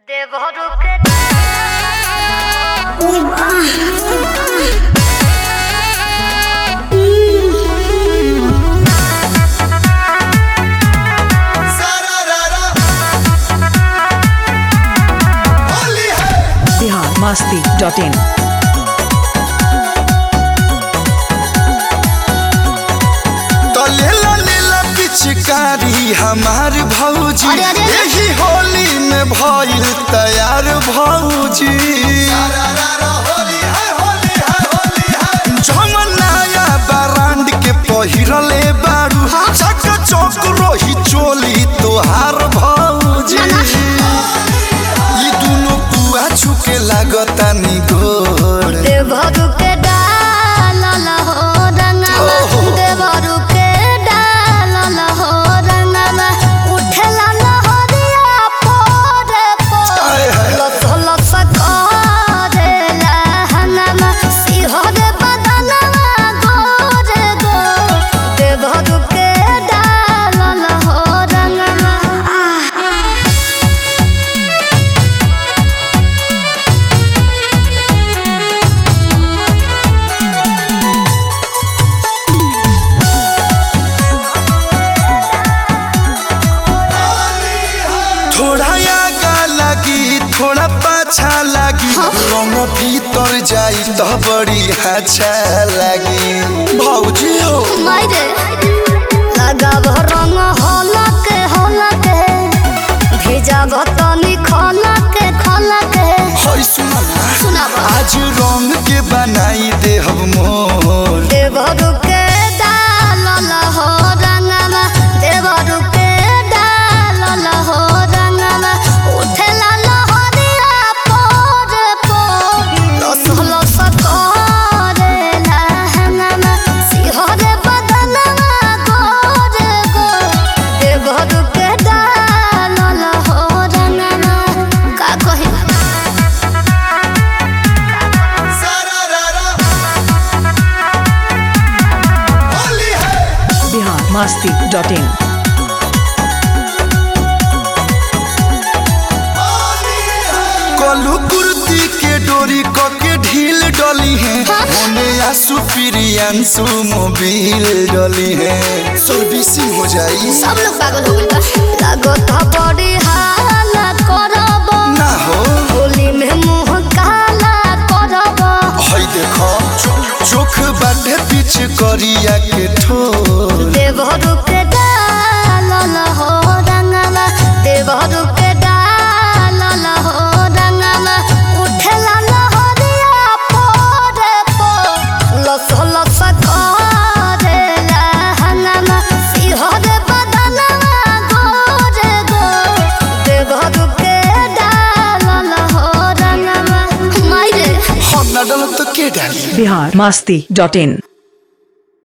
দেবরূপে Bihar Masti dot in तो लेला लेला पिचकारी हमार भौजी अरे, अरे, अरे। यही होली में भइल तैयार भौजी जमन नया ब्रांड के पहिरले बारू चक चौक रोही चोली तोहार भौजी ई दुनो पुआ छुके लागता नि गोर देवरूपे डालल हो रंगवा ओहो। देवरूपे डालल हो रंगवा उठेला लहरिया पोरे पोरे आय हाय। लस लस करेला हनमा सिहरे बदनवा गोरे गो देवरूपे डालल हो रंगवा आह थोड़ा आगा लगी थोड़ा पाछा लगी रंग भीतर जाई तो बड़ी अच्छा लगी भौजी हो मायरे लगाब रंग हलक हलक भेजाब तनी खलक खलक होय सुना ना सुनाब आज रंग के बनाई दे हम मोर देवरु के डालल हो रंगमा देवरु के डालल हो रंगमा उठेला लहरिया पोर पोर लस लस करेला हंगमा सिहरे बदनवा गोर गोर देवरु के डालल हो रंगमा का कही बिहार मस्ती डॉट इन कलू कुर्ती के डोरी क के ढील डली है होने आसू प्रियांशु मोबिल डली है सर्विसिंग हो जाई सब लोग पागल हो गइल बा लागत बड़ी हाला करब ना हो होली में मुंह काला करब हई देखो चोख बाटे पीछ करिया के ठोर देवरु के डालल हो रंगला देवरु के डालल हो रंगला उठेला लहरिया पोरे पो लस लस करेला हंगमा सिहरे बदनवा गोरे गो देवरु के डालल हो रंगला मायरे हम ना डलो तो के डाली बिहार मस्ती डॉट इन